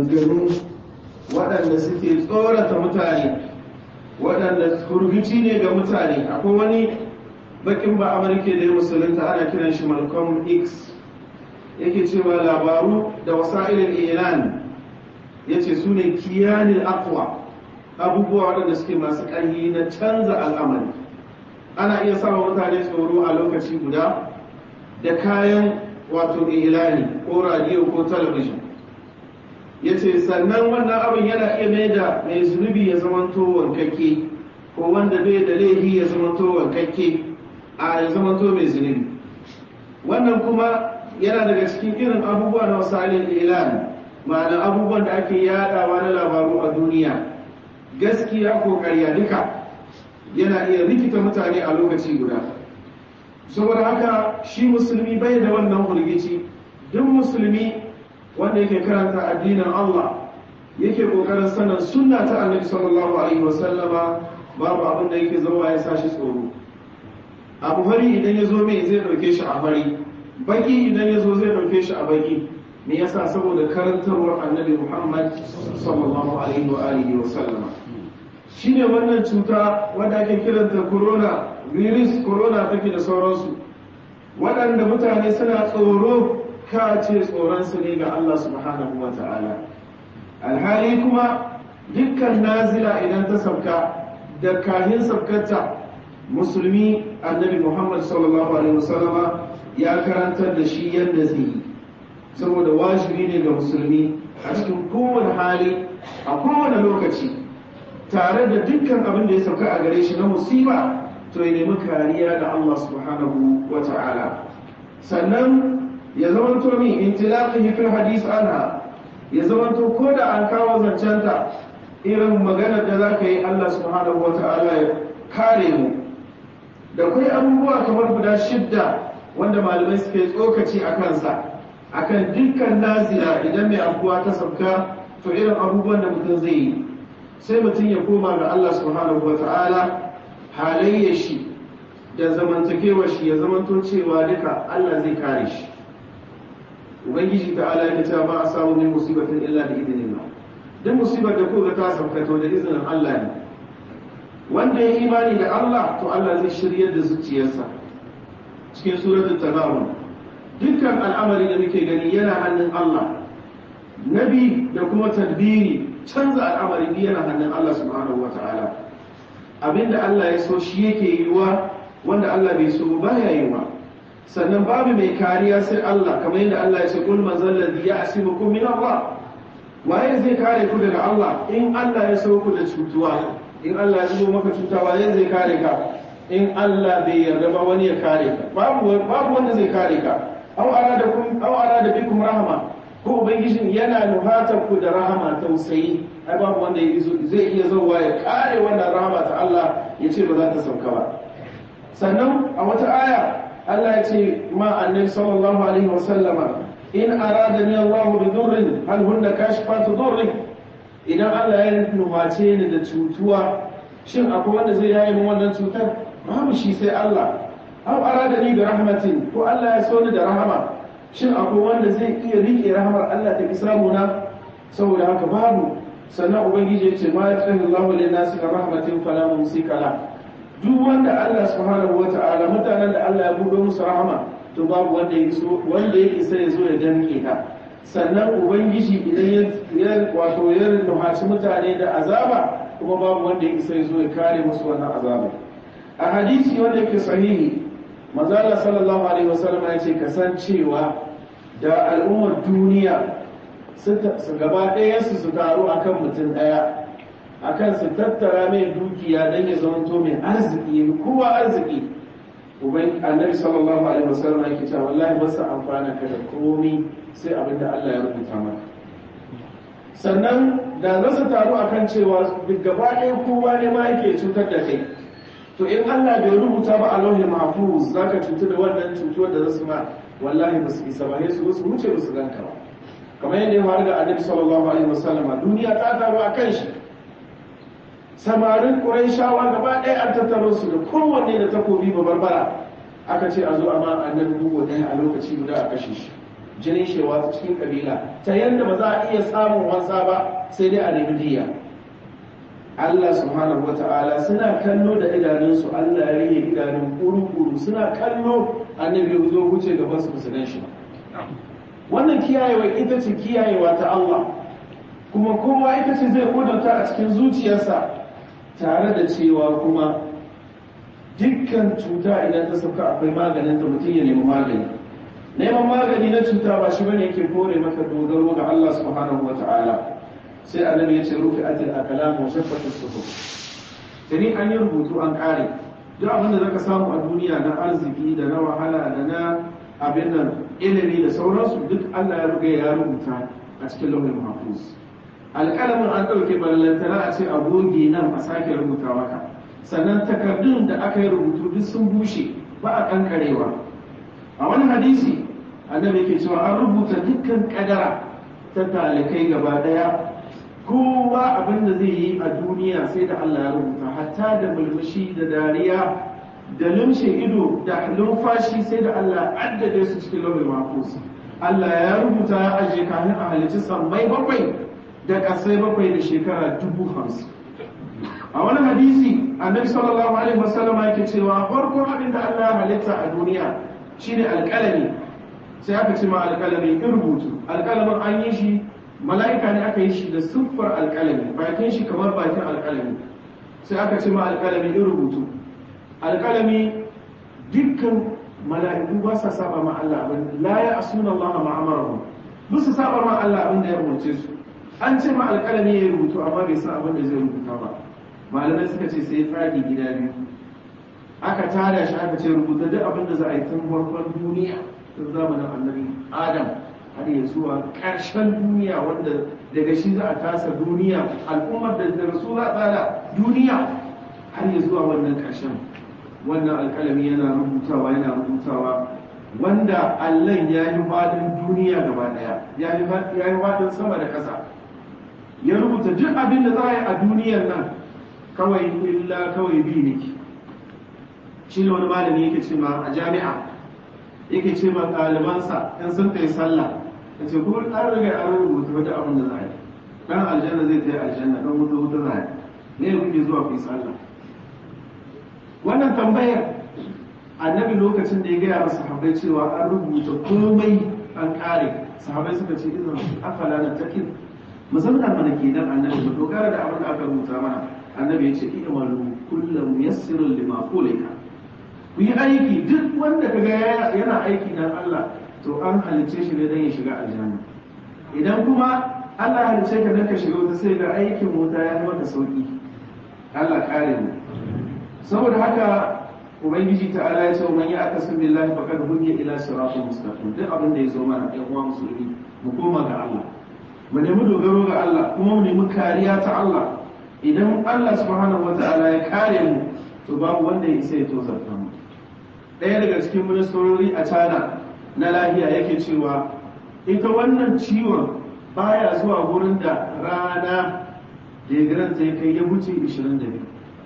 maganganu waɗanda suke tsorata mutane waɗanda kurgici ne ga mutane akwai wani bakin ba amurke da ya musulunta ana kiran shi malcolm x yake cewa labaru da wasa'ilin iran ya ce su ne kiyanin akwa abubuwa waɗanda suke masu ƙarfi na canza al'amari ana iya samun mutane tsoro a lokaci guda da kayan wato ilani ko radiyo ko talabijin ya ce sannan wannan abin yana iya mai da mai zunubi ya zamanto wankakke ko wanda bai da laifi ya zamanto wankakke a ya zamanto mai zunubi wannan kuma yana daga cikin irin abubuwa na wasalin ilan ma'ana abubuwan da ake yadawa na labaru a duniya gaskiya ko karya duka yana iya rikita mutane a lokaci guda saboda haka shi musulmi bai da wannan hulgici duk musulmi wanda yake karanta addinin Allah yake kokarin sanin sunna ta annabi sallallahu alaihi wasallama babu abin da yake zama ya sashi tsoro abu fari idan ya zo mai zai dauke shi a fari baki idan ya zo zai dauke shi a baki me yasa saboda karantarwar annabi Muhammad sallallahu alaihi wa alihi wa sallama shine wannan cuta wanda ake kiranta corona virus corona take da sauransu waɗanda mutane suna tsoro ka ce tsoronsu ne ga Allah subhanahu wa ta'ala alhali kuma dukkan nazila idan ta sauka da kahin saukarta musulmi annabi muhammad sallallahu alaihi wasallama ya karantar da shi yadda zai yi saboda wajibi ne ga musulmi a cikin kowane hali a kowane lokaci tare da dukkan abin da ya sauka a gare shi na musiba to ya nemi kariya da Allah subhanahu wa ta'ala sannan ya zamanto min intilaqihi fil hadith anha ya zamanto ko da an kawo zancenta irin maganar da zaka yi Allah subhanahu wa ta'ala ya kare mu da kai abubuwa kamar guda shidda wanda malamai suke tsokaci a kansa akan dukkan nazila idan mai abuwa ta sabka to irin abubuwan da mutum zai yi sai mutum ya koma ga Allah subhanahu wa ta'ala halayyar shi da zamantakewar shi ya zamanto cewa duka Allah zai kare shi ubangiji ta ala ya ce ba a samu min musibatin illa da idinin ba duk musibar da kuka ta saukato da izinin Allah ne wanda ya imani da Allah to Allah zai shiryar da zuciyarsa cikin suratul tanawun dukkan al'amari da muke gani yana hannun Allah nabi da kuma tadbiri canza al'amari yana hannun Allah subhanahu wataala abinda Allah ya so shi yake yiwa wanda Allah bai so ba ya yiwa sannan babu mai kariya sai Allah kamar yadda Allah ya ce kul man zalladhi ya'simukum min Allah waye zai kare ku daga Allah in Allah ya so ku da cutuwa in Allah ya zo maka cuta waye zai kare ka in Allah bai yarda ba wani ya kare ka babu babu wanda zai kare ka aw arada kum aw arada bikum rahma ko ubangijin yana nuhatar ku da rahama tausayi ai babu wanda zai iya zauwa ya kare wannan rahama ta Allah ya ce ba za ta sauka ba sannan a wata aya Allah ya ce ma annabi sallallahu alaihi wa sallama in aradani Allah bi durrin hal hunna kashifatu durri idan Allah ya nuhace ni da cutuwa shin akwai wanda zai yaye min wannan cutar babu shi sai Allah aw aradani bi rahmatin ko Allah ya so ni da rahama shin akwai wanda zai iya rike rahamar Allah ta samu na saboda haka babu sannan ubangiji ya ce ma ya tsaye Allah wa linnasi ka rahmatin fala mumsika la duk wanda Allah subhanahu wa ta'ala mutanen da Allah ya buɗe musu rahama to babu wanda ya so wanda ya isa ya zo ya danke ka sannan ubangiji idan ya wato ya nuhaci mutane da azaba kuma babu wanda ya isa ya zo ya kare musu wannan azaba a hadisi wanda yake sahihi manzala sallallahu alaihi wasallam ya ce kasancewa da al'ummar duniya su gaba ɗaya su su taru akan mutum ɗaya akan su tattara mai dukiya don ya zamanto mai arziki kowa arziki uban annabi sallallahu alaihi wasallam yake cewa wallahi ba su amfana ka da komai sai abin da Allah ya rubuta maka sannan da za su taru akan cewa duk gaba ɗaya kowa ne ma yake cutar da kai to in Allah bai rubuta ba a lauhin mahfuz zaka cutu da wannan cutuwar da zasu ma wallahi ba su isa ba ne su su wuce ba su ganka ba kamar yadda ya faru da annabi sallallahu alaihi wasallam duniya ta taru a kan shi samarin quraishawa gaba ɗaya an tattaro su da kowanne da takobi ba barbara aka ce a zo amma annabi bugu ɗaya a lokaci guda a kashe shi jinin shewa ta cikin kabila ta yadda ba za a iya samun wansa ba sai dai a nemi diya Allah subhanahu wata'ala suna kallo da idanunsu Allah ya rage idanun kuru-kuru suna kallo annabi ya zo wuce gaban su su gan shi wannan kiyayewa ita ce kiyayewa ta Allah kuma kowa ita ce zai kudurta a cikin zuciyarsa tare da cewa kuma dukkan cuta idan ta sauka akwai maganin ta mutum ya nemi magani neman magani na cuta ba shi bane yake kore maka dogaro ga Allah subhanahu wata'ala sai annabi ya ce rufi atil akalam wa shaffatu suhuf tani an yi rubutu an kare duk abin da zaka samu a duniya na arziki da na wahala da na abin nan ilimi da sauransu duk Allah ya ruga ya rubuta a cikin lauhin mahfuz alƙalamin an ɗauke ballantana a ce a goge nan a sake rubuta maka sannan takardun da aka yi rubutu duk sun bushe ba a kankarewa a wani hadisi annabi yake cewa an rubuta dukkan kadara ta talikai gaba daya kowa abin da zai yi a duniya sai da Allah ya rubuta hatta da mulmushi da dariya da lumshe ido da lumfashi sai da Allah addade su cikin lauhin mahfuz Allah ya rubuta ya ajiye kafin a halicci sammai bakwai da kasai bakwai da shekara dubu hamsin a wani hadisi annabi sallallahu alaihi wasallam yake cewa farkon abin da Allah ya halitta a duniya shine alƙalami sai aka ce ma alƙalami in rubutu alƙalamin an yi shi mala'ika ne aka yi shi da siffar alƙalami bakin shi kamar bakin alƙalami sai aka ce ma alƙalami in rubutu alƙalami dukkan mala'iku ba sa saba ma Allah abin la ya asuna Allah ma amarahu ba su saba ma Allah abin da ya rubuce su an ce ma alƙalami ya rubutu amma bai san abin da zai rubuta ba malamai suka ce sai tsari gida biyu aka tada shi aka ce rubuta duk abin da za a yi tun farkon duniya tun zamanin annabi adam har ya zuwa ƙarshen duniya wanda daga shi za a tasa duniya al'ummar da da rasu za a tsara duniya har ya zuwa wannan ƙarshen wannan alƙalami yana rubutawa yana rubutawa wanda allon ya yi faɗin duniya gaba ɗaya ya yi faɗin sama da ƙasa ya rubuta duk abin da za a yi a duniyar nan kawai illa kawai bi nake shi ne wani malami yake ce ma a jami'a yake ce ma ɗalibansa in sun kai sallah ya ce kuma an riga an rubuta wata abin da za a yi ɗan aljanna zai tayi aljanna ɗan wuta wuta za a yi ne kuke zuwa ku yi sallah wannan tambayar annabi lokacin da ya gaya wa sahabbai cewa an rubuta komai an ƙare sahabbai suka ce izin afala na takin mu zauna mana kenan annabi mu dogara da abin da aka rubuta mana annabi ya ce i'malu kullum yassirun lima kulika ku yi aiki duk wanda kaga yana aiki dan Allah to an halice shi ne dan ya shiga aljanna idan kuma Allah halice ka dan ka shiga wata sai ga aikin wuta ya yi maka sauki Allah kare mu saboda haka ubangiji ta'ala ya ce man ya akasu billahi faqad hudiya ila siratin mustaqim duk abin da ya zo mana ɗan uwa musulmi mu koma ga Allah mu nemi dogaro ga Allah kuma mu nemi kariya ta Allah idan Allah subhanahu wata'ala ya kare mu to babu wanda ya isa ya tozarta mu ɗaya daga cikin ministorori a China na lahiya yake cewa ita wannan ciwon baya zuwa wurin da rana da ya garanta ya kai ya wuce 22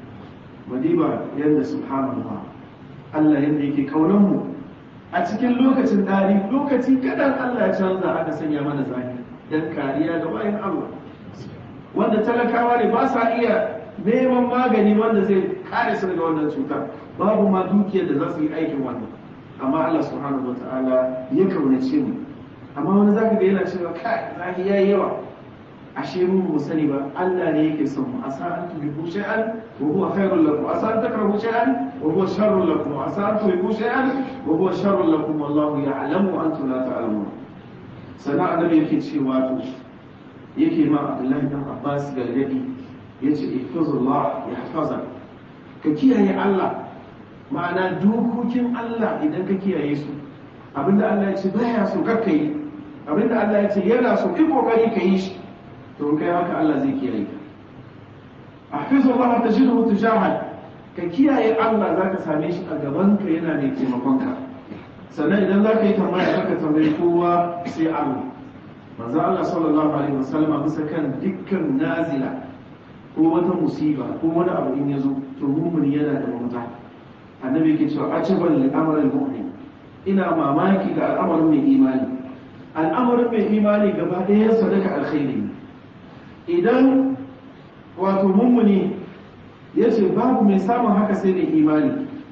madiba yadda subhanallah Allah yadda yake kaunan mu a cikin lokacin dari lokaci kadan Allah ya canza aka sanya mana zahiri dan kariya ga bayan Allah wanda talakawa ne ba sa iya neman magani wanda zai kare su daga wannan cutar babu ma dukiyar da za su yi aikin wannan amma Allah subhanahu wataala ya kaunace mu amma wani zaka ga yana cewa kai zahi yayi yawa ashe mu mu sani ba Allah ne yake son mu asa an tuhibbu shay'an wa huwa khairul lakum asa an takrahu shay'an wa huwa sharrul lakum asa an tuhibbu shay'an wa huwa sharrul lakum wallahu ya'lamu wa antum la ta'lamun sana annabi yake cewa to yake ma Abdullahi dan Abbas gargadi yace ihfazullah yahfazak ka kiyaye Allah ma'ana dokokin Allah idan ka kiyaye su abinda Allah ya ce baya so kakka yi abinda Allah ya ce yana so ki kokari ka yi shi to kai haka Allah zai kiyaye ka ahfazullah tajidhu tujahad ka kiyaye Allah zaka same shi a gaban ka yana mai taimakon ka sannan idan zaka yi tambaya ka tambayi kowa sai Allah manzo Allah sallallahu alaihi wasallam bisa kan dukkan nazila ko wata musiba ko wani abu in yazo to mu'min yana da mafita annabi yake cewa ajaban li amril mu'min ina mamaki ga al'amarin mai imani al'amarin mai imani gaba ɗayan sadaka alkhairi idan wato mummuni ya ce babu mai samun haka sai mai imani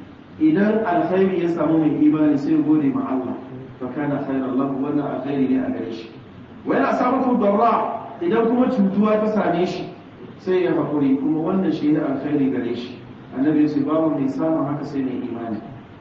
idan alkhairi ya samu mai imani sai gode ma Allah fa kana khairan lahu wannan alkhairi ne a gare shi wa yana samun darra idan kuma cutuwa ta same shi sai ya hakuri kuma wannan shi ne alkhairi gare shi annabi ya ce babu mai samun haka sai mai imani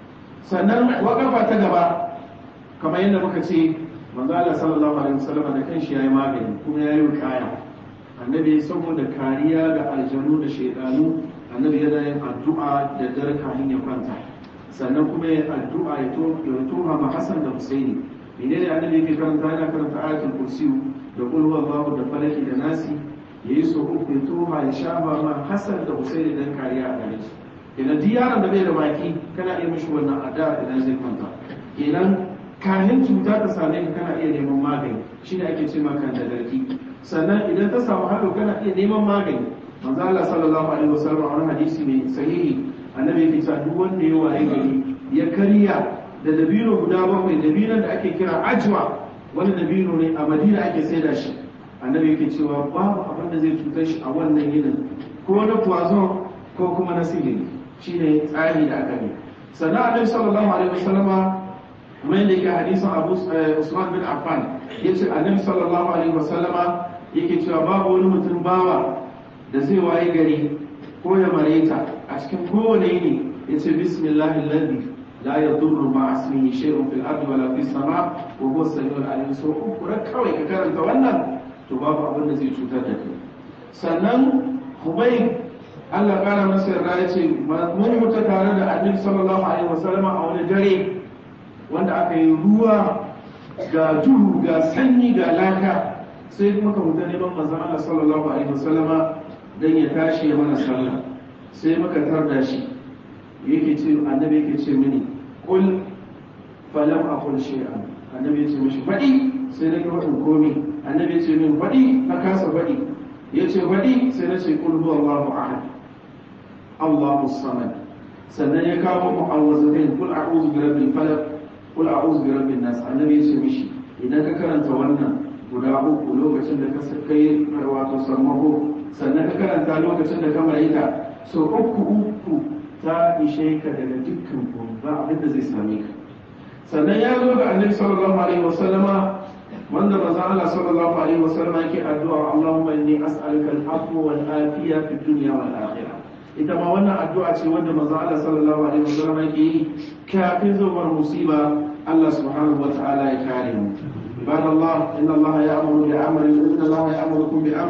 sannan wakafa ta gaba kamar yadda muka ce manzo Allah sallallahu alaihi wasallam da kanshi yayi magani kuma yayi kaya annabi saboda kariya ga aljanu da shaidanu annabi yana yin addu'a da dare kafin ya kwanta sannan kuma ya addu'a ya tuha ma Hassan da Husaini menene annabi yake karanta yana karanta ayatul kursi da qul huwallahu da falaki da nasi yayi so uku ya tuha ya shafa ma Hassan da Husaini dan kariya a gare su idan duk yaron da bai da baki kana iya mishi wannan addu'a idan zai kwanta idan kahin cuta ta same ka kana iya neman magani shine ake ce maka da garki sannan idan ta samu haɗo kana iya neman magani manzo Allah sallallahu alaihi wasallam a wani hadisi mai sahihi annabi yake cewa duk wanda ya waye gari ya karya da dabino guda bakwai dabinon da ake kira ajwa wani dabino ne a Madina ake saida shi annabi yake cewa babu abin da zai cutar shi a wannan yinin ko na poison ko kuma na sihiri shine tsari da aka yi sannan annabi sallallahu alaihi wasallama kuma yadda yake hadisin Abu Usman bin Affan yace annabi sallallahu alaihi wasallama yake cewa babu wani mutum bawa da zai waye gari ko ya mareta a cikin kowane yini yace bismillahi alladhi la yadurru ma ismihi shay'un fil ardi wala fis sama wa huwa as-sami'ul alim so uku kawai ka karanta wannan to babu abin da zai cutar da kai sannan Hubayb Allah kara masa yarda yace mun mutu tare da annabi sallallahu alaihi wasallama a wani dare wanda aka yi ruwa ga duhu ga sanyi ga laka sai muka huta neman manzon Allah sallallahu alaihi wasallama dan ya tashi ya mana sallah sai muka tarda shi yake ce annabi yake ce mini kul falam aqul shay'an annabi ya ce mishi fadi sai na ga komi annabi ya ce min fadi na kasa fadi ya ce fadi sai na ce kul huwallahu ahad Allahu samad sannan ya kawo mu'awwazatain kul a'udhu bi rabbil falaq kul a'udhu bi rabbin nas annabi ya ce mishi idan ka karanta wannan guda uku lokacin da ka kai wato sammako sannan ka karanta lokacin da ka malaika so uku uku ta ishe ka daga dukkan komai ba abin da zai same ka sannan ya zo ga annabi sallallahu alaihi wasallama wanda manzo Allah sallallahu alaihi wasallama yake addu'a Allahumma inni as'aluka al-afwa wal afiya fid dunya wal akhirah ita ma wannan addu'a ce wanda manzo Allah sallallahu alaihi wasallama yake yi kafin zuwar musiba Allah subhanahu wa ta'ala ya kare mu عباد الله إن الله يأمر بأمر إن الله يأمركم بأمر